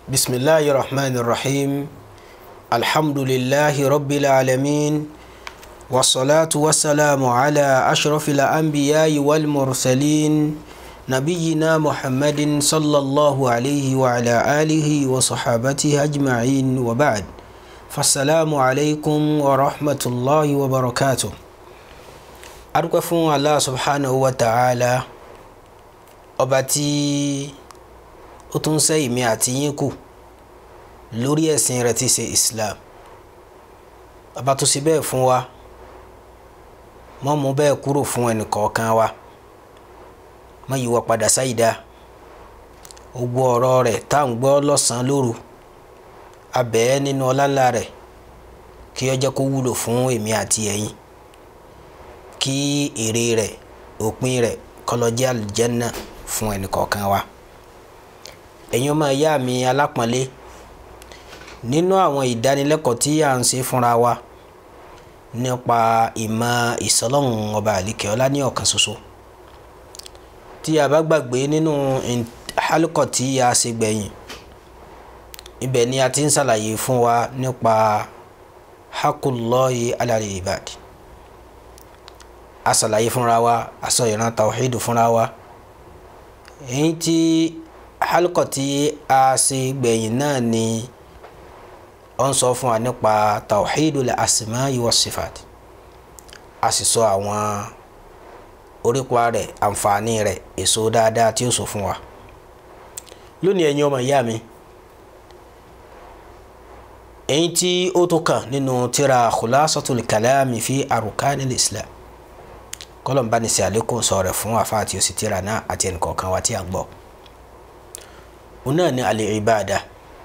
بسم الله الرحمن الرحيم الحمد لله رب العالمين والصلاة والسلام على أشرف الأنبياء والمرسلين نبينا محمد صلى الله عليه وعلى آله وصحابته أجمعين وبعد فالسلام عليكم ورحمة الله وبركاته أرجو الله سبحانه وتعالى أبتي ó tún ṣe ìmí àti yín kù lórí ẹ̀sìn rẹ̀ tí ṣe Islam bàbá tó ṣe bẹ́ẹ̀ fún wa mọ́ mú bẹ́ẹ̀ kúrò fún ẹnì kọ̀ọ̀kan wa mọ́ yíwọ́ padà sáyidá gbogbo ọ̀rọ̀ rẹ̀ tá à ń gbọ́ lọ́sàn-án lóru abẹ́ nínú ọláńlá rẹ̀ kí ó jẹ́ kó wúlò fún èmi àti ẹ̀yin kí èrè rẹ̀ òpin rẹ̀ kó lọ jẹ́ àlùjánnà fún ẹnì kọ̀ọ̀kan wa ẹ̀yin ọmọ ìyá mi alápọ̀nlé nínú àwọn ìdánilẹ́kọ̀ọ́ tí à ń ṣe fúnra wa nípa ìmọ̀ ìsọlọ́run ọba àlìkẹ́ ọlá ní ọ̀kan ṣoṣo tí a bá gbàgbé nínú hálùkọ̀ tí a ṣe gbẹ̀yìn ibẹ̀ ni a ti ń ṣàlàyé fún wa nípa hakullahi alal ibad a ṣàlàyé fúnra wa a sọ ìran tawhidu fúnra wa èyí tí halkọ tí a ṣe gbẹ̀yìn náà ni ó ń sọ fún wa nípa tawhidul asma'i was sifat a sì sọ àwọn orípa rẹ̀ àǹfààní rẹ̀ èso dáadáa tí ó sọ fún wa lónìí ẹ̀yin ọmọ ìyá mi èyí tí ó tó kàn nínú tírà khulasatul kalami fi arukanil islam kọlọmbá ní sí àlékún sọ rẹ̀ fún àfa àti òsì tírà náà àti ẹnìkọ̀ọ̀kan wa tí a gbọ́ òun náà ni alẹ́ ìbáàdà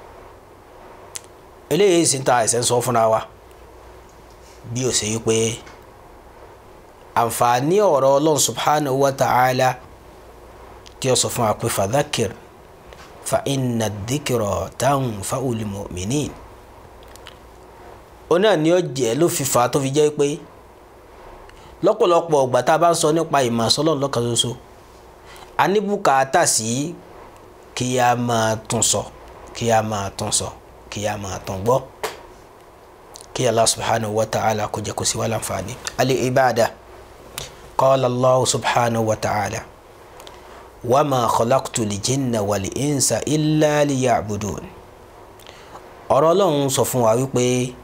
eléyìí sì ń ta àìsàn sọ fúnra wa bí ó ṣe yí pé àǹfààní ọ̀rọ̀ ọlọ́run subhanahu wa ta'ala tí ó sọ fún wa pé fadhakir fa inna dhikra tanfa'ul mu'minin òun náà ni ó jẹ́ ló fi fà á tó fi jẹ́ pé lọ́pọ̀lọpọ̀ ọgbà tá a bá ń sọ nípa ìmọ̀ sọ́lọ́run lọ́kan ṣoṣo a ní bùkátà sí kí a máa tún sọ kí a máa tún sọ kí a máa tún gbọ́ kí Allah subhanahu wa ta'ala kó jẹ́ kó sí wa láǹfààní. al-ibada qala Allah subhanahu wa ta'ala wa ma khalaqtu l-jinna wal-insa illa liya'budun. ọ̀rọ̀ ọlọ́run sọ fún wa wípé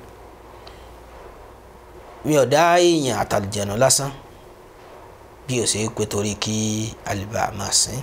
mi ò dá èèyàn àtàlùjẹ̀nù lásán bí ó ṣe é pé torí kí alìbá máa sìn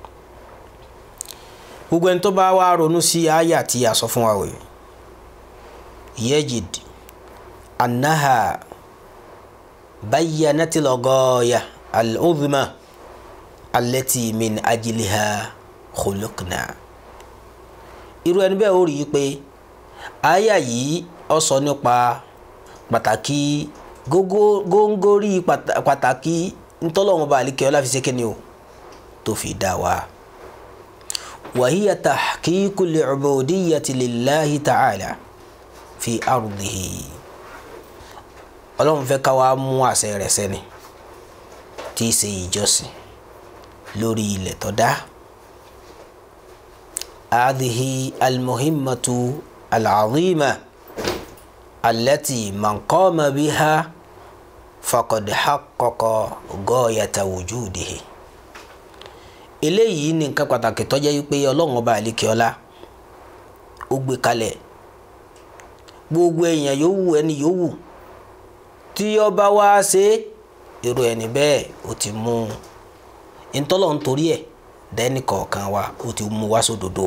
gbogbo ẹni tó bá wá ronú sí àyà tí a sọ fún wa wòye yejid annaha bayyanati lọgọya al-udhma allati min ajiliha khuluqna irú ẹni bẹ́ẹ̀ ó rí i pé àyà yìí ó sọ nípa pàtàkì góńgórí pàtàkì ntọ́lọ́wọ́n bá àlìkẹ́ ọlá fi ṣe kíni o tó fi dá wa. وهي تحقيق العبودية لله تعالى في أرضه ọlọ́run fẹ́ ká wá mú àṣẹ rẹ̀ sẹ́ni tí í ṣe ìjọsìn lórí ilẹ̀ tó dá هذه المهمة العظيمة التي من قام بها فقد حقق غاية وجوده eléyìí ní nǹkan pàtàkì tó jẹ́ wípé ọlọ́run ọba àlekè ọlá ó gbé kalẹ̀ gbogbo èèyàn yòówù ẹni yòówù tí ọba wá ṣe èrò ẹni bẹ́ẹ̀ ó ti mú ntọ́lọ̀ nítorí ẹ̀ dẹ́ni kọ̀ọ̀kan wa ó ti mú wá sódodo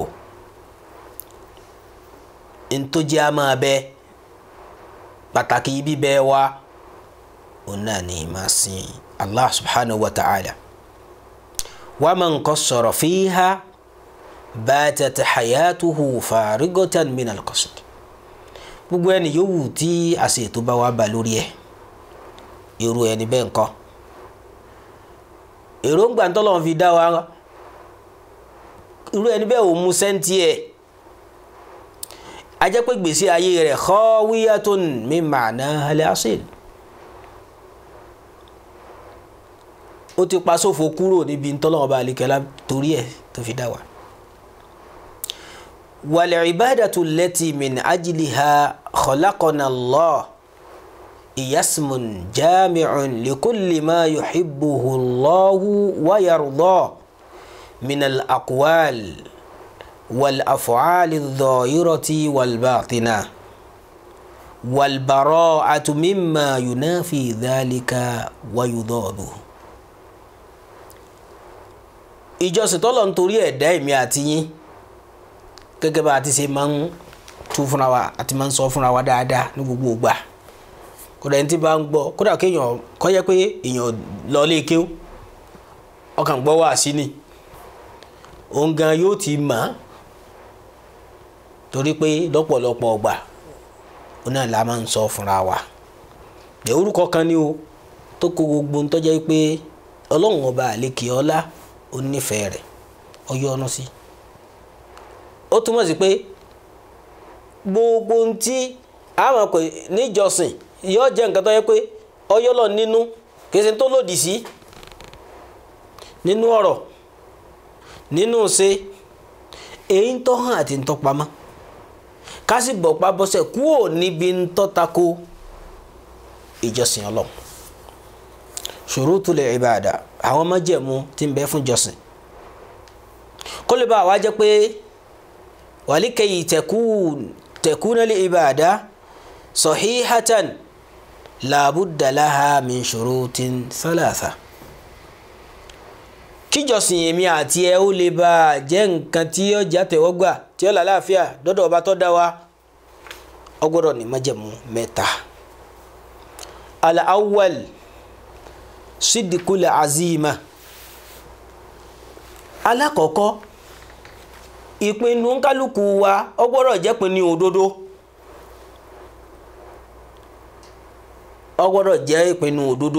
ntọ́jú a máa bẹ pàtàkì bíbẹ́ wa òun náà ní ìmọ̀ sí Allah subhanahu wa ta'ala. ومن قصر فيها باتت حياته فارغة من القصد gbogbo ẹni yòówù tí àṣetò bá wà bá lórí ẹ irú ẹni bẹ́ẹ̀ ńkọ́ èròǹgbà ntọ́lọ́run fi dá wa irú ẹni bẹ́ẹ̀ ò mú sẹ́ńtì ẹ̀ a jẹ́ pé gbèsè ayé rẹ̀ khawiyatun min ma'naha al-asil ó ti pa sófo kúrò níbi ntọ́lọ́wọ́n bá alikẹ́lá torí ẹ̀ tó fi dá wa. wal-ibadatu allati min ajliha khalaqana Allah iyasmun jami'un likulli ma yuhibbuhu Allahu wa yardah min al-aqwal wal-af'al adh-dhahirati wal-batinah wal-bara'atu mimma yunafi dhalika wa yudadu. ìjọsìn tọ́lọ̀ ń torí ẹ̀dá èmi àti yín gẹ́gẹ́ bá a ti ṣe máa ń tú fúnra wa àti máa ń sọ fúnra wa dáadáa ní gbogbo ìgbà kódà ẹni tí bá ń gbọ́ kódà kéèyàn kọ́ jẹ́ pé èèyàn lọ lé kéw ọkàn gbọ́ wá sí ni òun gan yóò ti mọ̀ ọ́ torí pé lọ́pọ̀lọpọ̀ ọgbà ó náà la máa ń sọ fúnra wa ẹ̀ orúkọ kan ni o tó kó gbogbo ń tọ́jà pé ọlọ́run ọba àlekè ọlá ó nífẹ̀ẹ́ rẹ̀ ó yọ́nú sí ó túmọ̀ sí pé gbogbo ohun tí àwọn kò níjọsìn yóò jẹ́ nǹkan tó yẹ pé ọyọ́lọ̀ nínú kì í ṣe tó lòdì sí nínú ọ̀rọ̀ nínú ṣe èyí ń tọ́ hàn àti ń tọ́ pamọ́ ká sì bọ̀ pa bọ́sẹ̀ kúrò níbi ń tọ́ tako ìjọsìn ọlọ́run ṣurutul ibada àwọn májẹ̀mú tí ń bẹ fún jọsìn kó lè bá wa jẹ́ pé wàlíkẹyì tẹkùn lil ibada sahihatan làbúdà láha min shurutin thalatha kíjọsìn èmi àti ẹ ó lè bá a jẹ́ nǹkan tí ó já tẹ̀wọ́gbà tí ó lálàáfíà dọ́dọ̀ ọba tó dá wa ó gbọ́dọ̀ ní májẹ̀mú mẹ́ta al-awwal sidikula azima alákọ̀ọ́kọ́ ìpinnu kálukú wa ó gbọ́dọ̀ jẹ́ pinnu òdodo ó gbọ́dọ̀ jẹ́ ìpinnu òdodo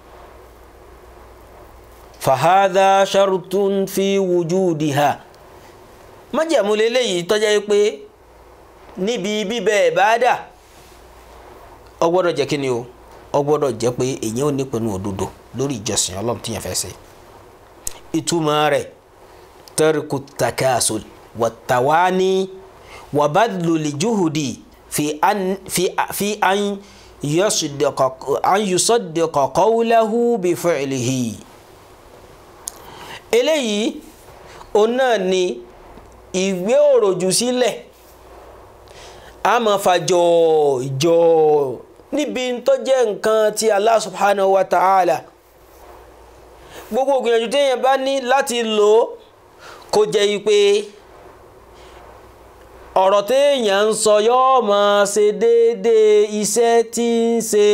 fahadha sharutun fi wujudiha májẹ̀mú lélẹ́yìí tó jẹ́ pé níbi bíbẹ̀ ìbáàdà ó gbọ́dọ̀ jẹ́ kí ni o ó gbọ́dọ̀ jẹ́ pé èèyàn ò ní pinnu òdodo lórí ìjọsìn ọlọ́run tí yẹn fẹ́ ṣe ìtumọ̀ rẹ̀ tariku takasul wàtàwání wàbádùlì juhudi fi an fi fi an yusadiqa an yusadiqa qawlahu bi fi'lihi eléyìí òun náà ni ìgbé òròjù sílẹ̀ a máa fa jọ̀ọ́ jọ̀ọ́ níbi tó jẹ́ nǹkan tí Allah subhanahu wa ta'ala gbogbo gbìyànjú téèyàn bá ní láti lò ó kó jẹ́ pé ọ̀rọ̀ téèyàn ń sọ yóò máa ṣe déédéé iṣẹ́ tí ń ṣe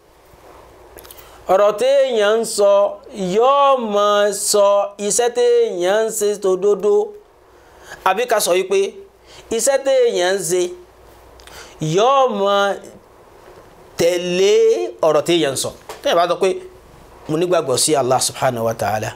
ọ̀rọ̀ téèyàn ń sọ yóò máa sọ iṣẹ́ téèyàn ń ṣe tòdodo àbí ká sọ yìí pé iṣẹ́ téèyàn ń ṣe yóò máa tẹ̀lé ọ̀rọ̀ téèyàn ń sọ téèyàn bá sọ pé mo nígbàgbọ́ sí Allah subhanahu wa ta'ala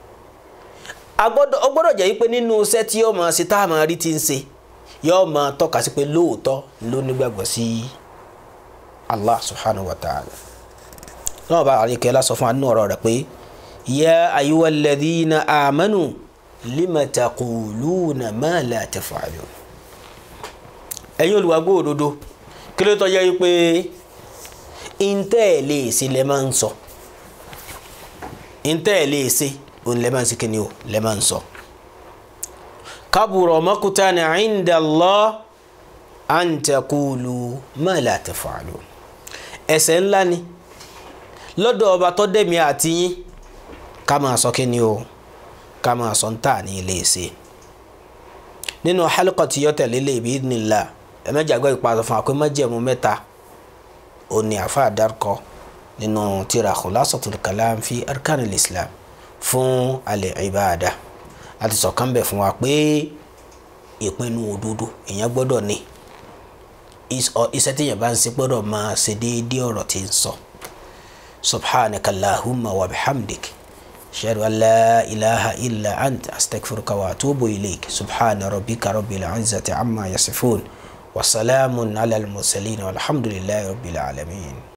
ó gbọ́dọ̀ jẹ́ pé nínú iṣẹ́ tí yóò máa ṣe tá a máa rí ti ń ṣe yóò máa tọ́ka sí pé lóòótọ́ ló nígbàgbọ́ sí Allah subhanahu wa ta'ala náà bá àríkẹ́ lásọ fún anú ọ̀rọ̀ rẹ̀ pé ya ayyuhal ladhina amanu lima taquluna ma la taf'alun ẹ̀yin olùwàgbọ́ òdodo kí ló tọ́ yẹ pé intẹ́ ẹ̀ lè ṣe lẹ́ máa ń sọ intẹ́ ẹ̀ lè ṣe òun lẹ́ máa ń ṣe kí ni o lẹ́ máa ń sọ. kabura maqtan inda Allah an taqulu ma la taf'alun ẹ̀ṣẹ̀ ńlá ni lọ́dọ̀ ọba tó dẹ̀mí àti yín ká máa sọ kí ni o ká máa sọ ń tà ní ilé ṣe nínú halqa tí yọ tẹ̀lé lè bi idhnillah ẹ̀mẹ́jà gbọ́ ìpàdé fún àpé májẹ̀mú mẹ́ta òní àfa àdárkọ nínú tírà khulasatul kalam fi arkanil islam fún alẹ́ ìbáàdà àti sọ̀kan bẹ̀ fún wa pé ìpinnu òdodo èèyàn gbọ́dọ̀ ní iṣẹ́ téèyàn bá ń ṣe gbọ́dọ̀ máa ṣe déédéé ọ̀rọ̀ tí ń sọ subhanaka allahumma wa bihamdik ashhadu an la ilaha illa anta astaghfiruka wa atubu ilayk subhana rabbika rabbil izzati amma yasifun wa salamun ala al-mursalin walhamdulillahi rabbil alamin